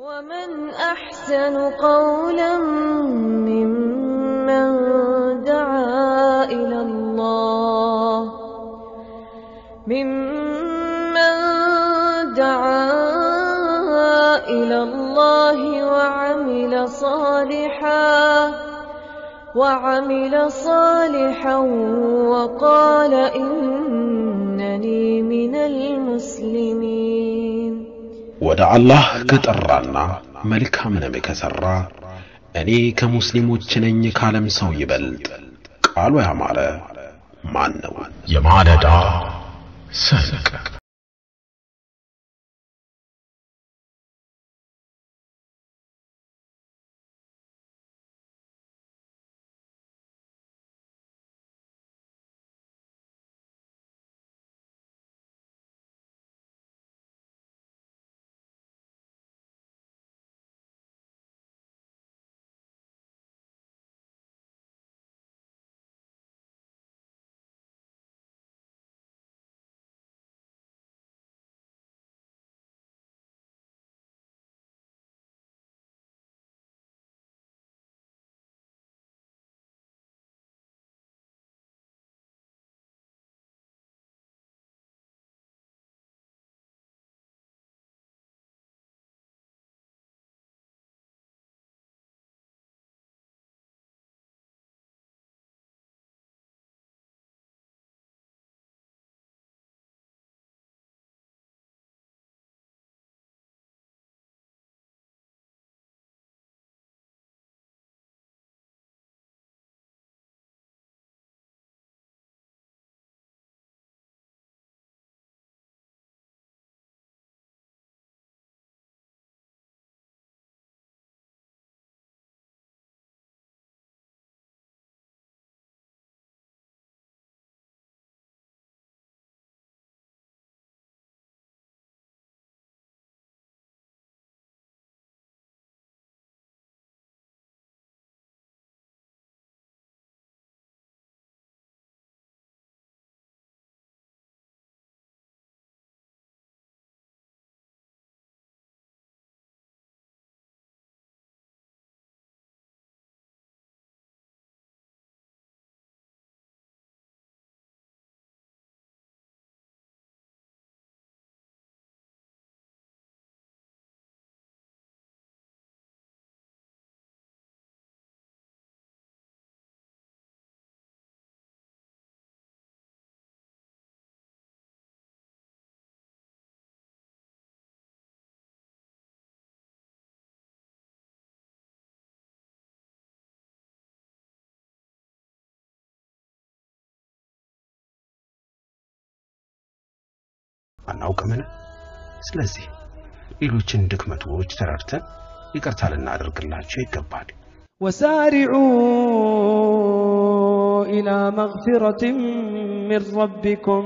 ومن أحسن قولا ممن دعا إلى الله ممن دعا إلى الله وعمل صالحا وعمل صالحا وقال إنني من المسلمين ወደ አላህ ከጠራና መልካምንም ከሠራ እኔ ከሙስሊሞች ነኝ ካለም ሰው ይበልጥ ቃሉ ያማረ ማን ነው? የማለዳ ሰንቅ አናውቅምን? ስለዚህ ሌሎችን ድክመቶች ተረድተን ይቅርታ ልናደርግላቸው ይገባል። وسارعوا إلى مغفرة من ربكم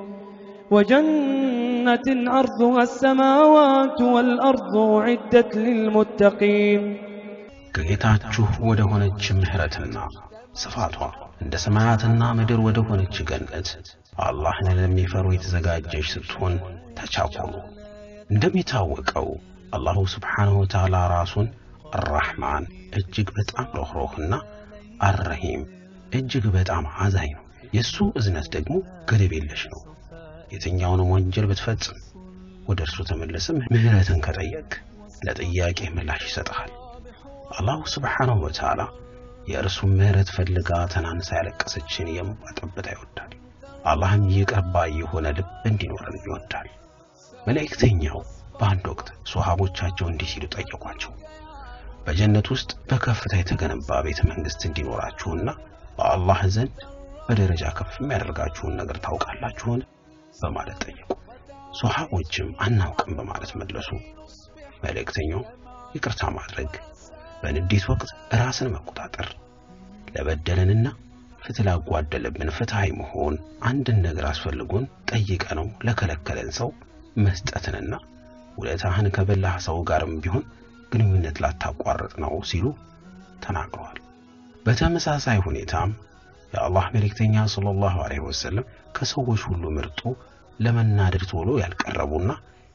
وجنة عرضها السماوات والأرض أعدت للمتقين ከጌታችሁ ወደ ሆነች ምሕረትና ስፋቷ እንደ ሰማያትና ምድር ወደ ሆነች ገነት አላህን ለሚፈሩ የተዘጋጀች ስትሆን ተቻኮሉ። እንደሚታወቀው አላሁ ስብሓንሁ ወተዓላ ራሱን አራሕማን እጅግ በጣም ሮኅሮህና አረሂም እጅግ በጣም አዛኝ ነው። የእሱ እዝነት ደግሞ ገደብ የለሽ ነው። የትኛውንም ወንጀል ብትፈጽም ወደ እርሱ ተመለስም ምሕረትን ከጠየቅ ለጥያቄ ምላሽ ይሰጥሃል። አላሁ ስብሓንሁ ወተዓላ የእርሱን ምሕረት ፈልጋ ተናንሳ ያለቀሰችን የእንባ ጠብታ ይወዳል። አላህም ይቅር ባይ የሆነ ልብ እንዲኖረን ይወዳል። መልእክተኛው በአንድ ወቅት ሶሃቦቻቸው እንዲህ ሲሉ ጠየቋቸው። በጀነት ውስጥ በከፍታ የተገነባ ቤተ መንግሥት እንዲኖራችሁና በአላህ ዘንድ በደረጃ ከፍ የሚያደርጋችሁን ነገር ታውቃላችሁን? በማለት ጠየቁ። ሶሃቦችም አናውቅም በማለት መለሱ። መልእክተኛው ይቅርታ ማድረግ፣ በንዴት ወቅት ራስን መቆጣጠር፣ ለበደለንና ፍትህ ላጓደለብን ፍትሃዊ መሆን፣ አንድን ነገር አስፈልጎን ጠይቀ ነው ለከለከለን ሰው መስጠትንና ውለታህን ከበላህ ሰው ጋርም ቢሆን ግንኙነት ላታቋርጥ ነው ሲሉ ተናግረዋል። በተመሳሳይ ሁኔታም የአላህ መልእክተኛ ሰለላሁ ዐለይሂ ወሰለም ከሰዎች ሁሉ ምርጡ ለመናደድ ቶሎ ያልቀረቡና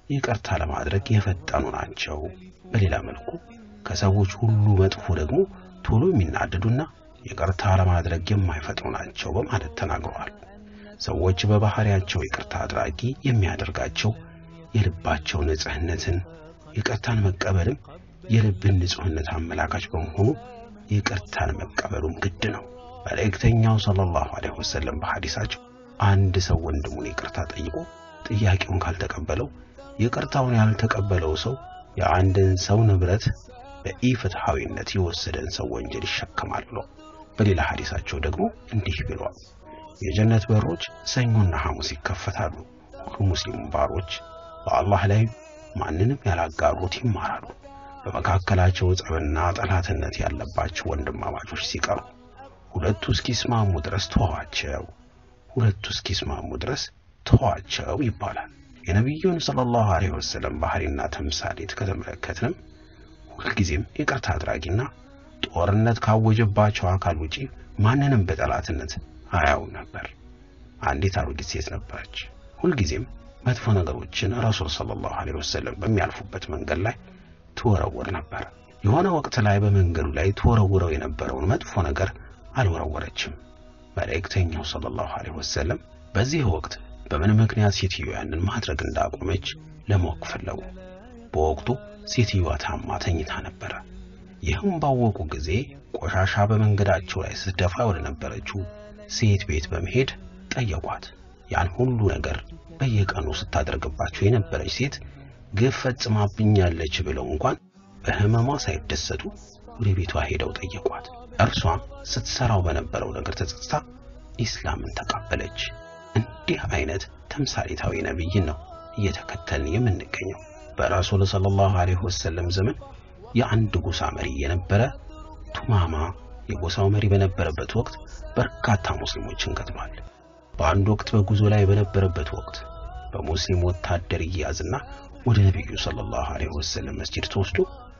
ይቅርታ ለማድረግ የፈጠኑ ናቸው። በሌላ መልኩ ከሰዎች ሁሉ መጥፎ ደግሞ ቶሎ የሚናደዱና ይቅርታ ለማድረግ የማይፈጥኑ ናቸው በማለት ተናግረዋል። ሰዎች በባህሪያቸው ይቅርታ አድራጊ የሚያደርጋቸው የልባቸው ንጽህነትን፣ ይቅርታን መቀበልም የልብን ንጹህነት አመላካች በመሆኑ ይቅርታን መቀበሉም ግድ ነው። መልእክተኛው ሰለላሁ ዐለይሂ ወሰለም በሐዲሳቸው አንድ ሰው ወንድሙን ይቅርታ ጠይቆ ጥያቄውን ካልተቀበለው ይቅርታውን ያልተቀበለው ሰው የአንድን ሰው ንብረት በኢፍትሐዊነት የወሰደን ሰው ወንጀል ይሸከማል ብሎ በሌላ ሐዲሳቸው ደግሞ እንዲህ ብሏል። የጀነት በሮች ሰኞና ሐሙስ ይከፈታሉ። ሁሉ ሙስሊም ባሮች በአላህ ላይ ማንንም ያላጋሩት ይማራሉ። በመካከላቸው ጸብና ጠላትነት ያለባቸው ወንድማማቾች ሲቀሩ ሁለቱ እስኪስማሙ ድረስ ተዋቸው፣ ሁለቱ እስኪስማሙ ድረስ ተዋቸው ይባላል። የነቢዩን ሰለላሁ ዐለይሂ ወሰለም ባህሪና ተምሳሌት ከተመለከትንም ሁልጊዜም ይቅርታ አድራጊና ጦርነት ካወጀባቸው አካል ውጪ ማንንም በጠላትነት አያውም ነበር። አንዲት አሮጊት ሴት ነበረች። ሁልጊዜም መጥፎ ነገሮችን ረሱል ሰለላሁ ዐለይሂ ወሰለም በሚያልፉበት መንገድ ላይ ትወረውር ነበር። የሆነ ወቅት ላይ በመንገዱ ላይ ትወረውረው የነበረውን መጥፎ ነገር አልወረወረችም። መልእክተኛው ሰለላሁ ዐለይሂ ወሰለም በዚህ ወቅት በምን ምክንያት ሴትዮ ያንን ማድረግ እንዳቆመች ለማወቅ ፈለጉ። በወቅቱ ሴትዮዋ ታማ ተኝታ ነበረ። ይህም ባወቁ ጊዜ ቆሻሻ በመንገዳቸው ላይ ስትደፋ ወደ ነበረችው ሴት ቤት በመሄድ ጠየቋት። ያን ሁሉ ነገር በየቀኑ ስታደርግባቸው የነበረች ሴት ግፍ ፈጽማብኛለች ብለው እንኳን በህመሟ ሳይደሰቱ ወደ ቤቷ ሄደው ጠየቋት። እርሷም ስትሰራው በነበረው ነገር ተጸጽታ ኢስላምን ተቀበለች። እንዲህ አይነት ተምሳሌታዊ ነብይን ነው እየተከተልን የምንገኘው። በረሱል ሰለላሁ ዐለይሂ ወሰለም ዘመን የአንድ ጎሳ መሪ የነበረ ቱማማ የጎሳው መሪ በነበረበት ወቅት በርካታ ሙስሊሞችን ገድሏል። በአንድ ወቅት በጉዞ ላይ በነበረበት ወቅት በሙስሊም ወታደር ይያዝና ወደ ነቢዩ ሰለላሁ ዐለይሂ ወሰለም መስጂድ ተወስዶ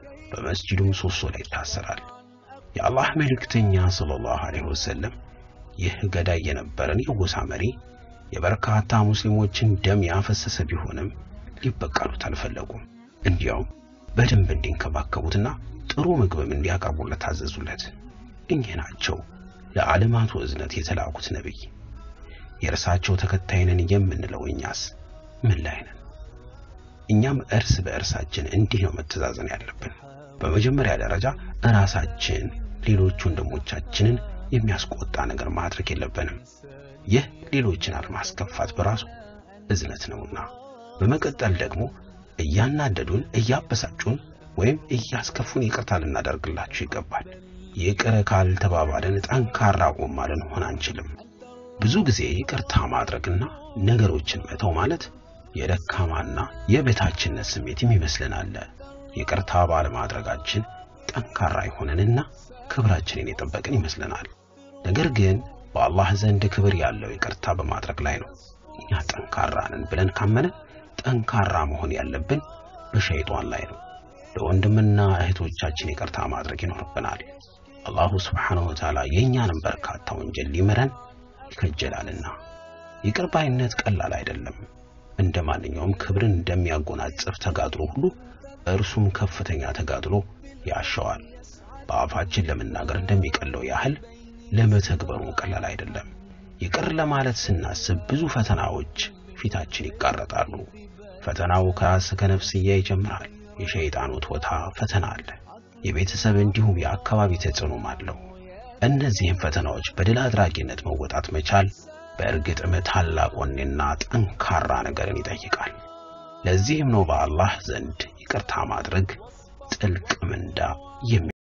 በመስጂዱ ምሰሶ ላይ ይታሰራል። የአላህ መልእክተኛ ሰለላሁ ዐለይሂ ወሰለም ይህ ገዳይ የነበረን የጎሳ መሪ የበርካታ ሙስሊሞችን ደም ያፈሰሰ ቢሆንም ሊበቀሉት አልፈለጉም። እንዲያውም በደንብ እንዲንከባከቡትና ጥሩ ምግብም እንዲያቀርቡለት ታዘዙለት። እኚህ ናቸው ለዓለማቱ እዝነት የተላኩት ነቢይ። የእርሳቸው ተከታይ ነን የምንለው እኛስ ምን ላይ ነን? እኛም እርስ በእርሳችን እንዲህ ነው መተዛዘን ያለብን። በመጀመሪያ ደረጃ እራሳችን ሌሎች ወንድሞቻችንን የሚያስቆጣ ነገር ማድረግ የለብንም። ይህ ሌሎችን አለማስከፋት በራሱ እዝነት ነውና። በመቀጠል ደግሞ እያናደዱን፣ እያበሳጩን ወይም እያስከፉን ይቅርታ ልናደርግላቸው ይገባል። ይቅር ካልተባባልን ጠንካራ ጎማ ልንሆን አንችልም። ብዙ ጊዜ ይቅርታ ማድረግና ነገሮችን መተው ማለት የደካማና የበታችነት ስሜትም ይመስለናል። ይቅርታ ባለማድረጋችን ጠንካራ የሆነንና ክብራችንን የጠበቅን ይመስለናል። ነገር ግን በአላህ ዘንድ ክብር ያለው ይቅርታ በማድረግ ላይ ነው። እኛ ጠንካራ ነን ብለን ካመንን ጠንካራ መሆን ያለብን በሸይጧን ላይ ነው። ለወንድምና እህቶቻችን ይቅርታ ማድረግ ይኖርብናል። አላሁ ስብሓነሁ ወተዓላ የእኛንም በርካታ ወንጀል ሊምረን ይከጀላልና። ይቅር ባይነት ቀላል አይደለም። እንደ ማንኛውም ክብርን እንደሚያጎናጽፍ ተጋድሎ ሁሉ እርሱም ከፍተኛ ተጋድሎ ያሻዋል። በአፋችን ለመናገር እንደሚቀለው ያህል ለመተግበሩ ቀላል አይደለም። ይቅር ለማለት ስናስብ ብዙ ፈተናዎች ፊታችን ይጋረጣሉ። ፈተናው ከራስ ከነፍስያ ይጀምራል። የሸይጣን ውትወታ ፈተና አለ። የቤተሰብ እንዲሁም የአካባቢ ተጽዕኖም አለው። እነዚህም ፈተናዎች በድል አድራጊነት መወጣት መቻል በእርግጥም ታላቅ ወኔና ጠንካራ ነገርን ይጠይቃል። ለዚህም ነው በአላህ ዘንድ ይቅርታ ማድረግ ጥልቅ ምንዳ የሚ